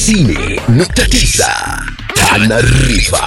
90.9 Tanarifa.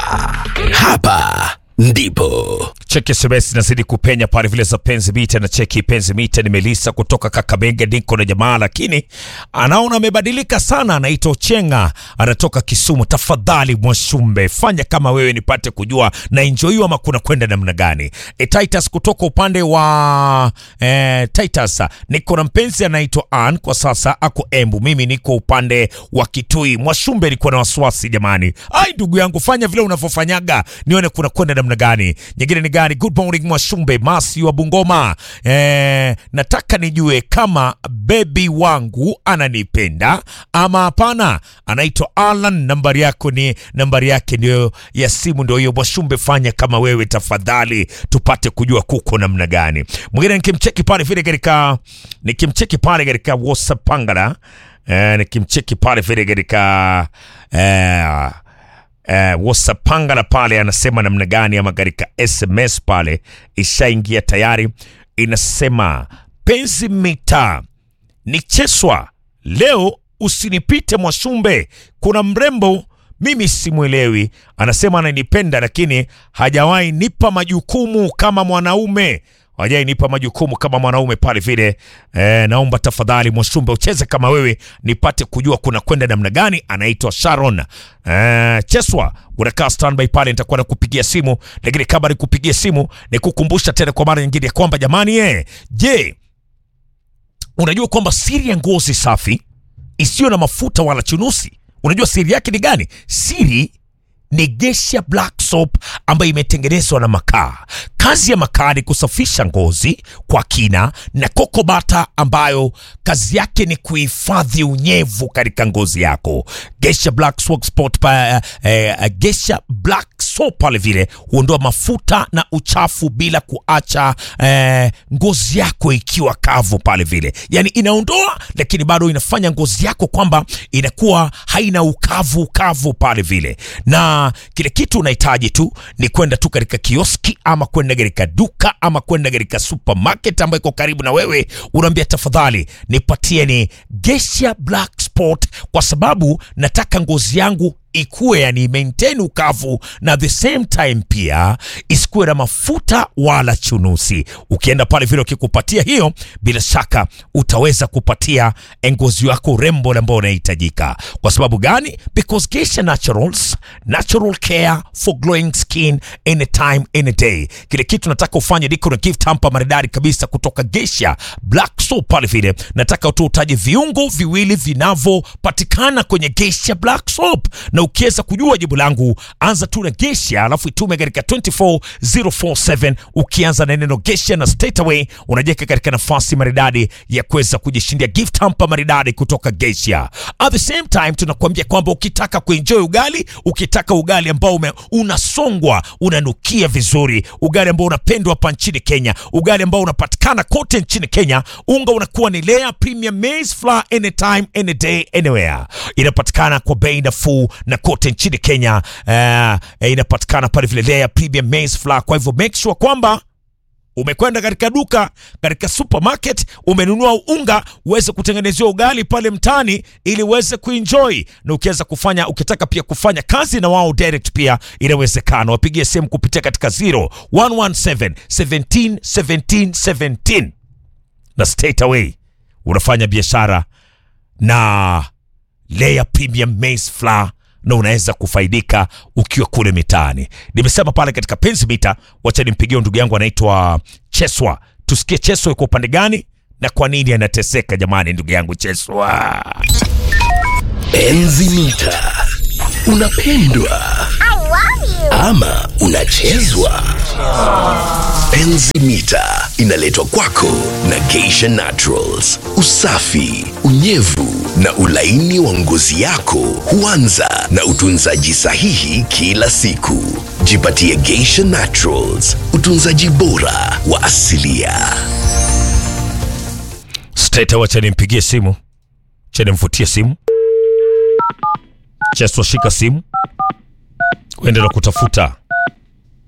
Hapa ndipo cheki SMS nazidi kupenya pale vile za penzi mita na cheki penzi mita ni Melisa kutoka Kakamega, niko na jamaa lakini anaona amebadilika sana, anaitwa Ochenga, anatoka Kisumu. Tafadhali Mwashumbe, fanya kama wewe nipate kujua na enjoy ama kuna kwenda namna gani. E, Titus kutoka upande wa e, Titus, niko na mpenzi anaitwa Ann kwa sasa ako Embu, mimi niko upande wa Kitui. Mwashumbe, niko na wasiwasi jamani. Ai ndugu yangu, fanya vile unavyofanyaga nione kuna kwenda namna gani. Nyingine ni gani? Good morning Mwashumbe, Masi wa Bungoma. Eh, nataka nijue kama bebi wangu ananipenda ama hapana. Anaitwa Alan, nambari yako ni nambari yake ndio ya simu ndio hiyo. Mwashumbe, fanya kama wewe tafadhali, tupate kujua kuko namna gani. Mwingine nikimcheki pale vile katika nikimcheki pale katika WhatsApp pangala eh, nikimcheki pale vile katika eh, eh, WhatsApp pangala pale anasema namna gani, ama katika SMS pale ishaingia tayari, inasema penzi mita ni cheswa leo, usinipite Mwashumbe, kuna mrembo mimi simwelewi, anasema ananipenda lakini hajawahi nipa majukumu kama mwanaume hajai nipa majukumu kama mwanaume pale vile. E, naomba tafadhali Mwashumbe ucheze kama wewe nipate kujua kuna kwenda namna gani. Anaitwa Sharon e, Cheswa, unakaa standby pale, nitakuwa nakupigia simu, lakini kabla nikupigia simu nikukumbusha tena kwa mara nyingine ya kwamba jamani, eh, je, unajua kwamba siri ya ngozi safi isiyo na mafuta wala chunusi, unajua siri yake ni gani? Siri ni Geisha Black Soap ambayo imetengenezwa na makaa. Kazi ya makaa ni kusafisha ngozi kwa kina, na Coco Butter ambayo kazi yake ni kuhifadhi unyevu katika ngozi yako. Geisha Black Soap Spot pa, eh, eh, Geisha Black Soap pale vile huondoa mafuta na uchafu bila kuacha eh, ngozi yako ikiwa kavu pale vile, yani inaondoa, lakini bado inafanya ngozi yako kwamba inakuwa haina ukavu ukavu pale vile na kile kitu unahitaji tu ni kwenda tu katika kioski ama kwenda katika duka ama kwenda katika supermarket ambayo iko karibu na wewe, unaambia tafadhali nipatie ni Geisha Black Spot, kwa sababu nataka ngozi yangu ikuwe yani maintain ukavu na the same time pia isikuwe na mafuta wala chunusi. Ukienda pale vile ukikupatia hiyo, bila shaka utaweza kupatia ngozi yako urembo ambao unahitajika. Kwa sababu gani? Because Geisha Naturals, natural care for glowing skin anytime any day. Kile kitu nataka ufanye niko na gift hamper maridadi kabisa kutoka Geisha Black Soap pale vile. Nataka tu utaje viungo viwili vinavyopatikana kwenye Geisha Black Soap na ukiweza kujua jibu langu, anza tu na Geisha alafu itume katika 24047 ukianza na neno Geisha na straight away unajiweka katika nafasi maridadi ya kuweza kujishindia gift hamper maridadi kutoka Geisha. At the same time tunakuambia kwamba ukitaka kuenjoy ugali, ukitaka ugali ambao ume, unasongwa unanukia vizuri, ugali ambao unapendwa hapa nchini Kenya, ugali ambao unapatikana kote nchini Kenya, unga unakuwa ni Lea Premium Maize Flour anytime any day anywhere. Inapatikana kwa bei nafuu na kote nchini Kenya uh, inapatikana pale vile Lea Premium Maize Flour. Kwa hivyo make sure kwamba umekwenda katika duka, katika supermarket, umenunua unga uweze kutengenezewa ugali pale mtaani, ili uweze kuenjoy. Na ukiweza kufanya, ukitaka pia kufanya kazi na wao direct, pia inawezekana. Wapigie simu kupitia katika 0117 17 17 17 na straight away unafanya biashara na Lea Premium Maize Flour na unaweza kufaidika ukiwa kule mitaani. Nimesema pale katika penzi mita, wacha nimpigie ndugu yangu anaitwa Cheswa, tusikie Cheswa yuko upande gani na kwa nini anateseka. Jamani, ndugu yangu Cheswa, Penzi mita. Unapendwa ama unachezwa? Penzi mita inaletwa kwako na Geisha Naturals. Usafi, unyevu na ulaini wa ngozi yako huanza na utunzaji sahihi kila siku. Jipatie Geisha Naturals, utunzaji bora wa asilia. straight wacha nimpigie simu, cha nimfutie simu. Cheswa, shika simu, uende na kutafuta